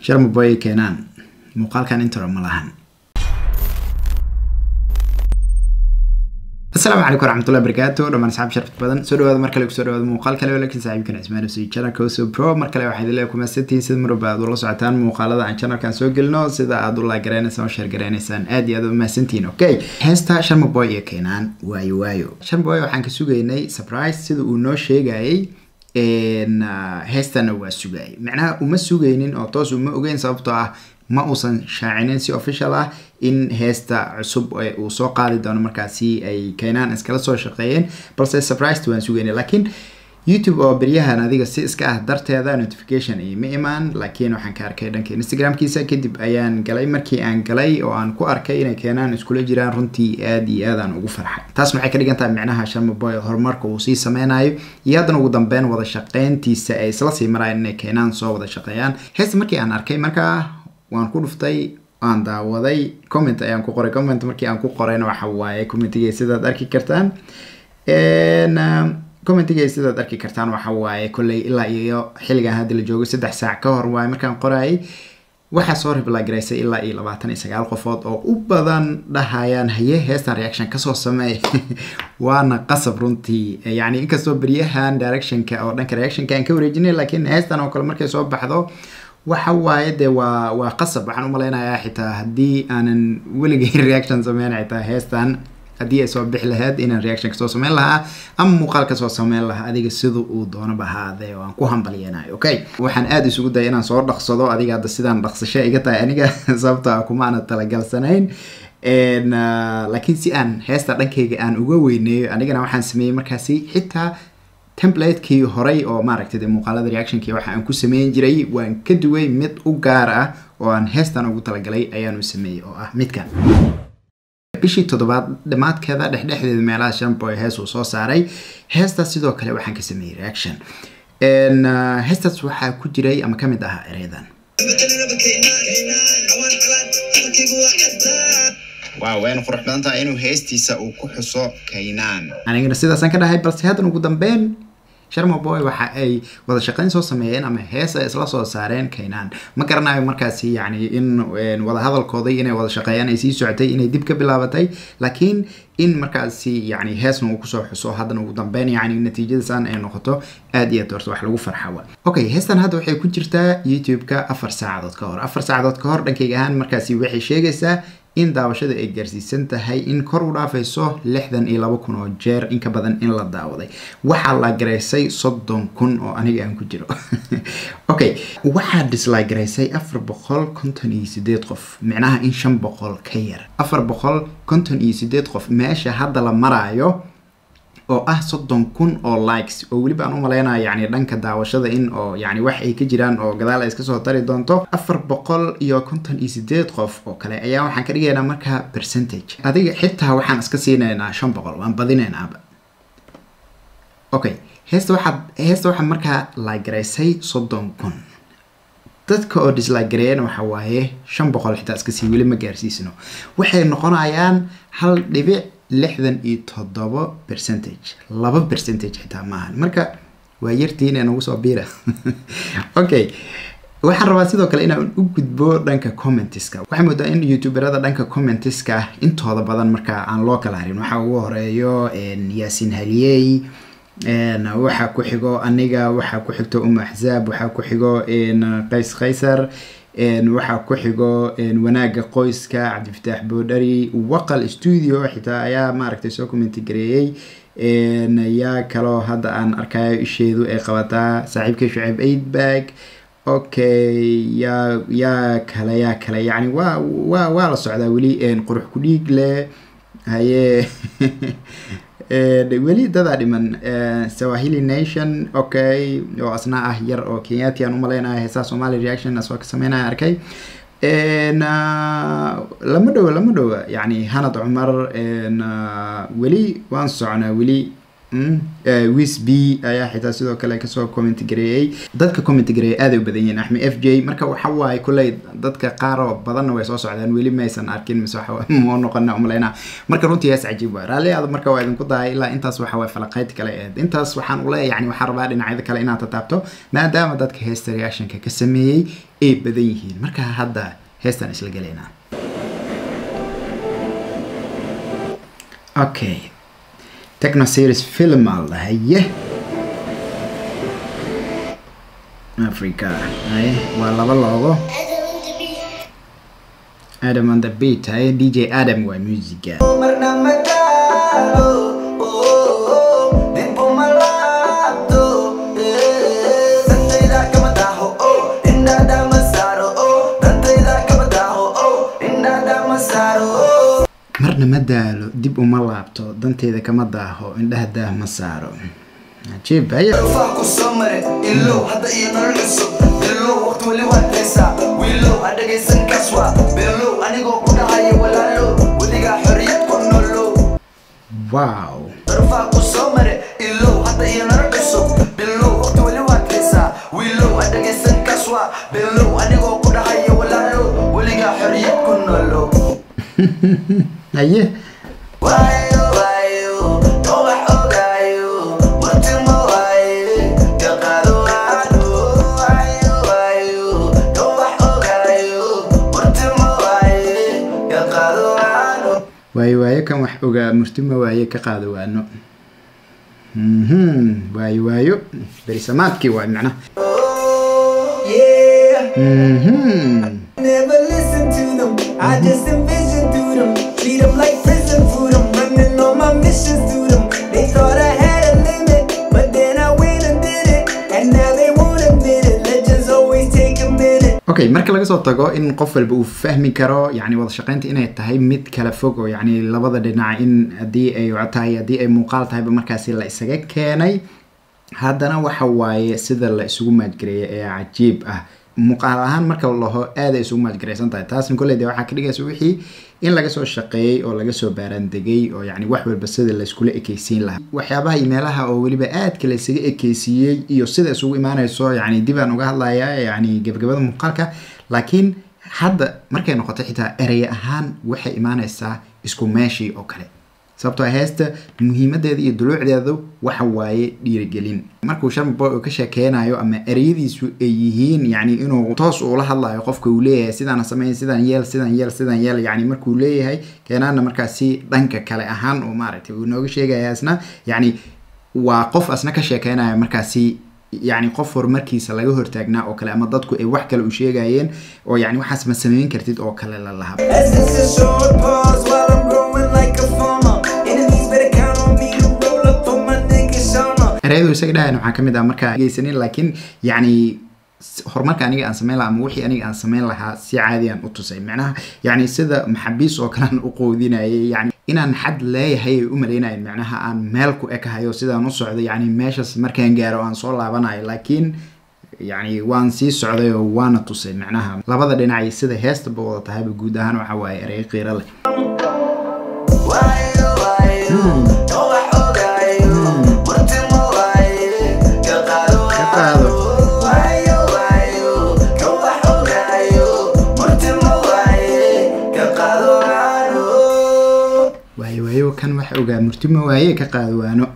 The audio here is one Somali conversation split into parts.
sharmaboy keenaan muuqaalkan intro ma lahan asalaamu calaykum waraxmatullahi barakaatu dhammaan asxaab sharafta badan soo dhawaada mar kale kusoo dhawaada muuqaal kale laakiin saaxiibkan cismaan usii channelka uso pro mar kale waxaad ilaa kumasantihiin sida marwalba aad ula socotaan muuqaalada aan channelkan soo gelino sida aad u laagaraynaysan oo sheer garaynaysaan aad iyo aad u mahadsantihiin okay heesta sharmaboy iyo keenaan waayo waayo sharmaboy waxaan ka sugaynay surprise sida uu noo sheegayay heestana waa sugayay macnaha uma sugaynin oo toos uma ogeyn sababtoo ah ma uusan shaacinin si official ah in heesta cusub uu soo qaadi doono markaasi ay keenaan iskala soo shaqeeyeen balse surprised waan sugaynay laakiin youtube oo beryahan adiga si iska ah darteeda notification ima imaan laakiin waxaan ka arkay dhanka instagramkiisa kadib ayaan galay markii aan galay oo aan ku arkay inay keenaan iskula jiraan runtii aad iyo aadaan ugu farxay taas maxay ka dhigan tahay micnaha sharmaboy horumarka uu sii sameynayo iyo haddana ugu dambeyn wada shaqeyntiisa ay isla sii marayaan inay keenaan soo wada shaqeeyaan heesta markii aan arkay markaa waan ku dhuftay aan daawaday comment ayaan ku qoray comment markii aan ku qorayna waxa waaye commentigay sidaad arki kartaan commentigay sidaad arki kartaan waxa waaye kolley ilaa iyo xilligan hadda la joogo saddex saac ka hor waaye markaan qorayay waxaa soo riblagaraysay ilaa iyo labaatan iyo sagaal qofood oo u badan dhahayaan haye heestan reaction kasoo sameey waana qasab runtii yani inkastoo beryahan directionka oo dhanka reactionka aan ka wareejinay laakiin heestan oo kale markay soo baxdo waxa waaye dee waa waa qasab waxaan umaleynayaa xitaa haddii aanan weligay reaction sameyn xitaa heestan haddii ay soo bixi lahayd inaan reaction kasoo sameyn lahaa ama muuqaal kasoo sameyn lahaa adiga sida uu doonaba ahaadee oo aan ku hambalyeenayo okay waxaan aada isugu daya inaan soo dhaqsado adiga hadda sidaan dhaqsasho iga tahay aniga sababto ah kuma aana talagalsanayn laakiin si aan heesta dhankayga aan uga weyneeyo anigana waxaan sameeyey markaasi xitaa templadekii horey oo maaragtay de muuqaalada reactionkii waxa aan ku sameyn jiray waan ka duway mid u gaar ah oo aan heestan ugu talagalay ayaanu sameeyey oo ah midkan bishii toddobaad dhammaadkeeda dhexdhexdeeda meelaha shamboy hees uu soo saaray heestaas sidoo kale waxaan ka sameeyey reaction heestaas waxaa ku jiray ama kamid ahaa ereydan waaw wayna qurux badan tahay inuu heestiisa uu ku xuso kaynaan anigana sidaasaan ka dhahay balse haddan ugu dambeyn sharmaboy waxa ay wada shaqeyn soo sameeyeen ama hees ay isla soo saareen kaynaan ma garanayo markaasi yani in wada hadalkooday inay wada shaqeeyaan ay sii socotay inay dib ka bilaabatay laakiin in markaasi yani heesna uu kusoo xuso haddana ugu dambeyn yani natiijadasaan ay noqoto aad iyo aad horta wax lagu farxawa okay heestan hadda waxay ku jirtaa youtube-ka afar saacadood ka hor afar saacadood ka hor dhankayga ahaan markaasi waxay sheegaysaa in daawashada ay gaarsiisan tahay in kor u dhaafayso lixdan iyo laba kun oo jeer in ka badan in la daawaday waxaa la garaysay soddon kun oo aniga aan ku jiro okay waxaa dislike garaysay afar boqol konton iyo sideed qof micnaha in shan boqol ka yar afar boqol konton iyo sideed qof meesha hadda la maraayo oo ah soddon kun oo likes oo weliba aan u maleynayo yani dhanka daawashada in oo yani wax ay ka jiraan oo gadaal ay iska soo tari doonto afar boqol iyo konton iyo sideed qof oo kale ayaa waxaan ka dhigaynaa markaa percentage adiga xitaa waxaan iska siinaynaa shan boqol waan badinaynaaba okay heesta waxaad heesta waxaa markaa laagaraysay soddon kun dadka oo dislagareeyana waxa waaye shan boqol xitaa iska sii weli ma gaarsiisno waxay noqonayaan hal dhibic lixdan iyo toddobo percentage laba percentage xitaa maahan marka waa yartiin ee nagu soo biira okay waxaan rabaa sidoo kale inaan u gudbo dhanka commentiska waxaa moodaa in youtuberada dhanka commentiska intooda badan markaa aan loo kala harin waxaa ugu horeeyo yaasin haliyey waxaa ku xigo aniga waxaa ku xigto umu axzaab waxaa ku xigo qays kaysar waxaa ku xigo wanaaga qoyska cabdifataax boodhari waqal studio xitaa ayaa maaragtay soo commenti gareeyey yaa kaloo hadda aan arkayo isheedu ay qabataa saaxiibkay shuceeb aidbag okay yaa yaa kale yaa kale yani waa waa waa la socdaa weli qurux ku dhiig leh haye weli dadaa dhiman sawahili nation okay oo asna ah yar oo kenyati aan umaleynaya heesaha somali reaction asoo ka sameynaya arkay lama dhowa lama dhowa yani hanad cumar weli waan soconaa weli wis b ayaa xitaa sidoo kale kasoo comment gareeyey dadka comment gareeyay aaday u badan yihiin axmed f j marka waxa waaye kulley dadka qaar oo badanna way soo socdaan weli maysan arkin mise waxa moo noqona umaleynaa marka runtii hees cajiib waa raalli aad marka waa idinku dahay ilaa intaas waxa waye falaqayd kale ahayd intaas waxaan ule yani waxaan rabaa dhinacyada kale inaad tataabto maadaama dadka heesta reactionka ka sameeyey ay badan yihiin marka hadda heestan isla gelaynaa okay techno series film al dhahaye africa haye waa laba loogo adam on the beat haye dj adam waa musica marna ma daalo dib uma laabto danteeda kama daaho indhaha daah ma saaro cajiib haye wow haye waayo waayo kan wax ogaa murtuma waaye ka qaado waano waayo waayo berisamaadkii waay macnaha Never listen to them. I just envision through them. Treat them like prison food. I'm running on my missions through them. They thought I had a limit, but then I went and did it. And now they won't admit it. Legends always take a minute. okay marka laga soo tago in qof walba uu fahmi karo yani wada shaqeynta inay tahay mid kala fog oo yani labada dhinac in haddii ay cod tahay haddii ay muuqaal tahayba markaasi la isaga keenay haddana waxa waaye sida la isugu maadgareeyay ee cajiib ah muuqaal ahaan marka la laho aaday isugu maadgaraysan tahay taasna kolley de waxaa ka dhigaysa wixii in laga soo shaqeeyey oo laga soo baaraandegay oo yani wax walba sida layskula ekeysiin lahaa waxyaabaha iyo meelaha oo weliba aadka laysaga ekeysiiyey iyo sida isugu imaanayso yani dib aan uga hadlayaa yani gebagabada muuqaalka laakiin hadda markay noqoto xitaa erey ahaan waxay imaanaysaa isku meeshii oo kale sababtoo heesta muhiimadeeda iyo duluucdeedu waxa waaye dhiirigelin markuu sharmaboy uu ka sheekeynayo ama ereyadiisu ay yihiin yani inuu toos uula hadlayo qofka uu leeyahay sidaan sameyn sidaan yeel sidaan yeel sidaan yeel yani markuu leeyahay keenaana markaasi dhanka kale ahaan oo maaragtay uu nooga sheegaya asna yani waa qof asna ka sheekeynaya markaasi yani qof horumarkiisa laga hortaagnaa oo kale ama dadku ay wax kale u sheegayeen oo yani waxaas ma sameyn kartid oo kale la lahaa As it's a short pause while I'm growing like a farmer. Enemies better count on me to roll up for my nigga Shama. ereyadu isaga dhahayan waxaa kamid ah markaa geysanin laakiin yani s- horumarka aniga aan sameyn lahaa ama wixii aniga aan sameyn lahaa si caadi aan u tusay macnaha yani sida maxabiis oo kalean u qoodinayay yani inaan xad leeyahay ay u maleynayan macnaha aan meel ku ekahayo sidaan u socdo yani meeshaas markaan gaaro aan soo laabanayo laakiin yani waan sii socday oo waana tusay macnaha labada dhinacay sida heestaba wada tahayba guud ahaan waxa waaye erey qiiro leh Waayo, waayo, oo wax ogaayo. Martimo waaye, ka qaado Ka qaado. Waayo, waayo, oo wax ogaayo. Martimo waaye, ka qaado waano. waayo waayo kan wax ogaa murtimo waaye ka qaado waano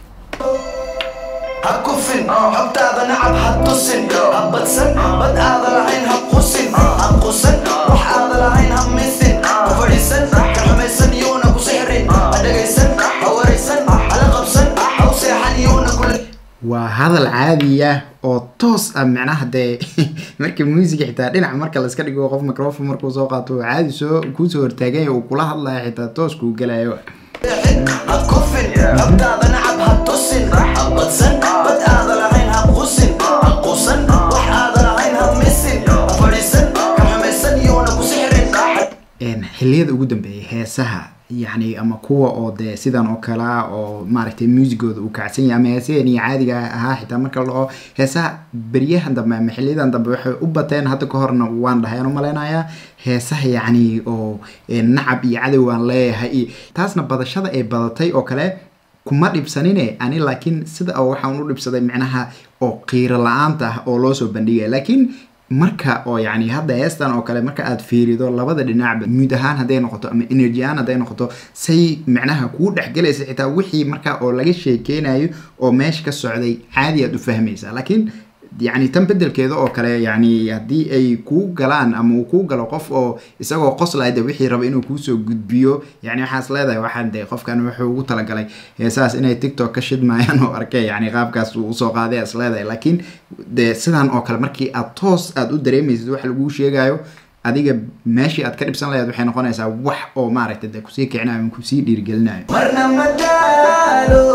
ha kufin xogtaada nacab ha tusin ha badsan bad aada lahayn ha qusin ha qusan wax aada lahayn ha misin ha fadhiisan ka xumaysan yuuna ku sixrin ha dhagaysan ha waraysan hala qabsan ha u seexan yuuna kula waa hadal caadi ah oo toos ah macnaha dee marka musiga xitaa dhinac marka la iska dhigo qof microphone markuu soo qaato oo caadi soo kuusoo hortaaganya uu kula hadlayo xitaa toos kuu gelayo seexin ha kufin xogtaada nacab ha tusin ha badsan bad aada lahayn ha qusin ha qusan wax aada lahayn ha misin ha fadhiisan ka xumaysan yuuna ku sixrin Een, xilliyada ugu dambeeyay heesaha yani ama kuwa oo dee sidan oo kale ah oo maaragtay muusigooda uu kacsan yahay ama heesaheen iyo caadiga ahaa xitaa marka la dhaho heesaha beryahan dambe ama xiliyadan dambe waxay u bateen hadda ka horna waan dhaheen u malaynayaa heesaha yacni oo ee, nacab iyo cadow aan leeyahay iyo taasna badashada ay badatay oo kale kuma dhibsanine ani laakiin sida oo waxaan u dhibsaday micnaha oo qiiro la-aanta ah oo loo soo bandhigaya laakiin marka oo yani hadda heestan oo kale marka aad fiirido labada dhinacba muud ahaan hadday noqoto ama energy ahaan hadday noqoto say micnaha kuu dhexgelaysa xitaa wixii marka oo laga sheekeynayo oo meesha ka socday caadi aad u fahmaysaa laakiin yani tan bedelkeeda oo kale yani haddii ay kuu galaan ama uu kuu galo qof oo isagoo qoslaya de wixii raba inuu kuusoo gudbiyo yani waxaas leedahay waxaan de qofkan wuxuu ugu talagalay heesaas inay tiktok ka shidmayaan oo arkay yani qaabkaas uu usoo qaaday as leedahay laakiin de sidan oo kale markii aad toos aad u dareemaysid wax laguu sheegayo adiga meeshii aad ka dhibsan lahayd waxay noqonaysaa wax oo maaragtay de kusii kicinayo ama kusii dhiirigelinayo marna ma daalo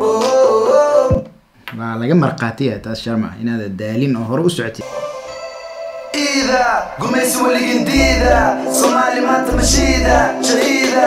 waa laga marqaatiya taas sharma inaada daalin oo hore u socotid iida gumaysi weligin diida soomaali maanta mashiida shahiida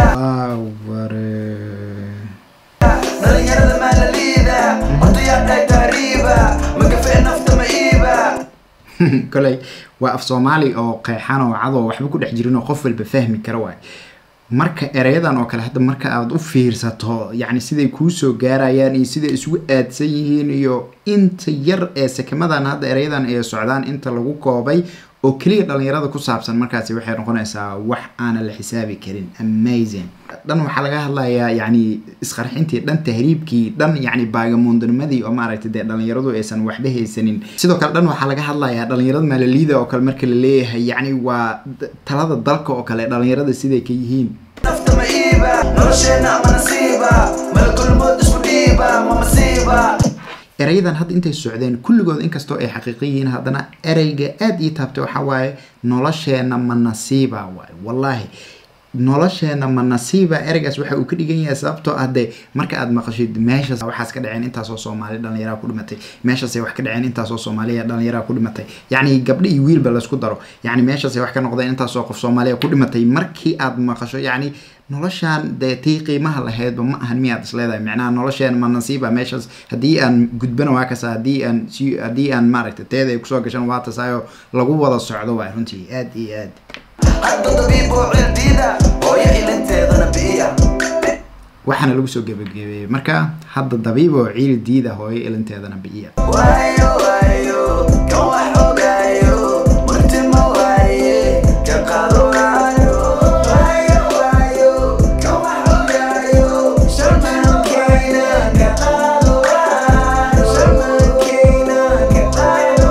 dhalinyarada maalaliida odayaa dhahay taariiba magafe nafta ma iiba koley waa af soomaali oo qeexan oo cadoo waxba ku dhex jirin oo qof walba fahmi kara waay marka ereyadan oo kale hadda marka aad u fiirsato yacni siday kuu soo gaarayaan iyo siday isugu aadsan yihiin iyo inta yar ee sekamadan hadda ereyadan ay socdaan inta lagu koobay oo keliya dhalinyarada ku saabsan markaasi waxay noqonaysaa wax aanan la xisaabi karin amazing dhan waxaa laga hadlayaa yacni isqarxintii dhan tahriibkii dhan yacni baagamoondanimadii oo maaragtay dee dhalinyaradu aysan waxba haysanin sidoo kale dhan waxaa laga hadlayaa dhalinyarada maalaliida oo kale marka la leeyahay yacni waa talada dalka oo kale dhalinyarada siday ka yihiin nafta ma iiba nolosheenna ama nasiiba malkulmood isku dhiiba ma masiiba erayadan hadda intay socdeen kulligood inkastoo ay xaqiiqo yihiin haddana ereyga aada ii taabtay waxaa waaye nolosheenna ma nasiiba waaye wallaahi nolosheena ma nasiiba ereygaas waxa uu ka dhigan yahay sababtoo ah dee marka aad maqashid meeshaas waxaas ka dhaceen intaasoo soomaali dhalinyaraa ku dhimatay meeshaasay wax ka dhaceen intaasoo soomaaliya dhalinyaraa ku dhimatay yacni gabdho iyo wiilba laysku daro yacni meeshaasay wax ka noqdeen intaasoo qof soomaaliya ku dhimatay markii aad maqasho yacni noloshaan dee tii qiimaha lahaydba ma ahan miyaad is leedahay micnaha nolosheen ma nasiiba meeshaas haddii aan gudbana waa kasa haddii aan si haddii aan maaragtay teeda ay kusoo gashan waa tasaayo lagu wada socdo waay runtii aad iyo aad hadda dabiiboo cildiida hooyo ilinteedana bi'iya waxaana lagu soo gebagabeeyey marka hadda dabiib oo ciil diida hooyo ilinteedana bi'iya waayo waayo kan wax ogaayo martima waaye ka qaado waayo waayo waayo kan wax ogaayo sharmankeyna ka qaado waayo sharmankeyna ka qaado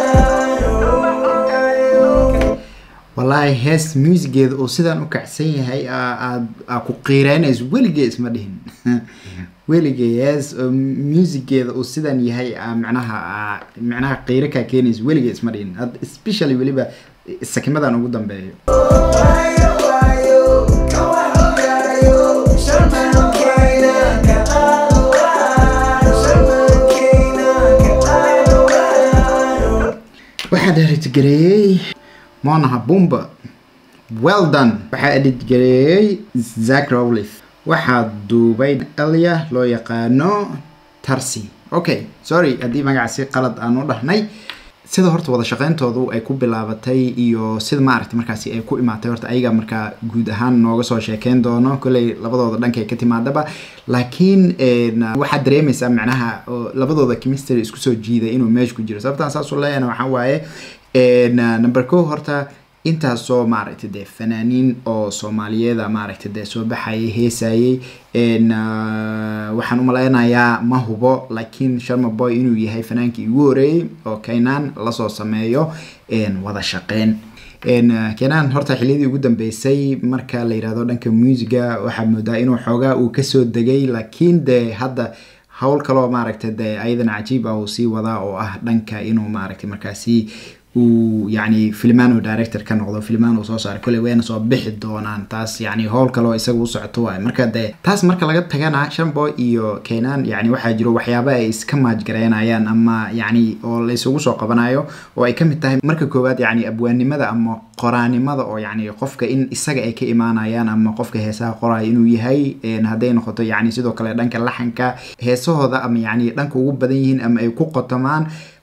waayo wallaahi hees muusigeeda oo sidaan u kacsan yahay aad aa ku qiireynayso weligee isma dhihin weligee hees oo muusigeeda uu sidan yahay aa micnaha aa micnaha qiiro kaa keenayso weligee isma dhihin hadda especially weliba sakimadan ugu dambeeyo waayo waayo kan wax ogaayo sharmankeyna ka qaado waayo sharmankeyna ka qaado waayo waxaa editgareeyey monaha bumba well done waxaa editgareeyey zack rowlif waxaa duubay elya loo yaqaano tarsi okay sorry haddii magacaasi qalad aan u dhahnay sida horta wada shaqeyntoodu ay ku bilaabatay iyo sida maaragtay markaasi ay ku imaatay horta ayaga markaa guud ahaan nooga soo sheekeyn doono kolley labadooda dhankay ka timaadaba laakiin waxaad dareemaysaa macnaha labadooda chemistry isku soo jiiday inuu meesha ku jiro sababtaan saasuu leeyana waxaa waaye number ko horta intaasoo maaragtay dee fanaaniin oo soomaaliyeeda maaragtay dee soo baxayay heesayay waxaan u malaynayaa ma hubo laakiin sharma boy inuu yahay fanaankii ugu horeeyey oo kaynaan lasoo sameeyo wada shaqeyn kenaan horta xiliyadii ugu dambeysay marka la yirahdo dhanka muusiga waxaa moodaa inuu xoogaa uu kasoo degay laakiin dee hadda howl kaloo maaragtay dee ayadana cajiib ah uu sii wadaa oo ah dhanka inuu maaragtay markaasi uu yani filmano director ka noqdo filman uu soo saaray kolley wayna soo bixi doonaan taas yani howl kaloo isaga u socoto waay marka dee taas marka laga tagana shambo iyo kenan yani waxaa jiro waxyaaba ay iska maajgareynayaan ama yani oo la isugu soo qabanayo oo ay kamid tahay marka koowaad yani abwaanimada ama qoraanimada oo yani qofka in isaga ay ka imaanayaan ama qofka heesaha qoraya inuu yahay hadday noqoto yani sidoo kale dhanka laxanka heesahooda ama yani dhanka ugu badan yihiin ama ay ku qotomaan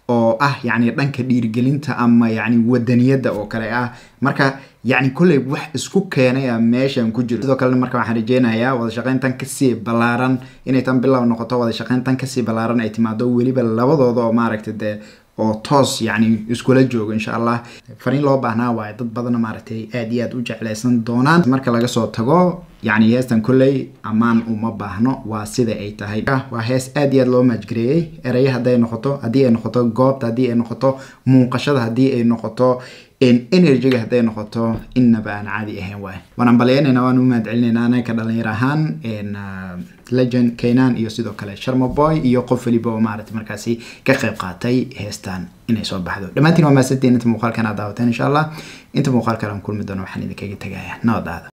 oo ah yacni dhanka dhiirigelinta ama yacni wadaniyadda oo kale ah marka yacni kolley wax isku keenay a meeshan ku jiro sidoo kalena marka waxaan rajeynayaa wada shaqayntan kasii ballaaran inay tan bilow noqoto wada shaqayntan kasii ballaaran ay timaado weliba labadooda oo maaragtay dee oo toos yacni iskula joogo insha allah fariin loo baahnaa waaye dad badanna maaragtay aad iyo aad u jeclaysan doonaan marka laga soo tago yacni heestan kolley ammaan uma baahno waa sida ay tahay waa hees aad iyo aad loo maajgareeyey eraya hadday noqoto haddii ay noqoto goobta haddii ay noqoto muuqashada haddii ay noqoto energyga hadday noqoto innaba aan caadi ahayn waay waan ambalyaynayna waan u mahad celinayna anaka dhalinyar ahaan legend kaynan iyo sidoo kale sharmaboy iyo qof waliba oo maaragtay markaasi ka qayb qaatay heestan inay soo baxdo dhammaantiin waa maasantiin inta muuqaalkan aad daawateen insha allah inta muuqaalkan aan kulmi doono waxaan idinkaga tegaya nabad aada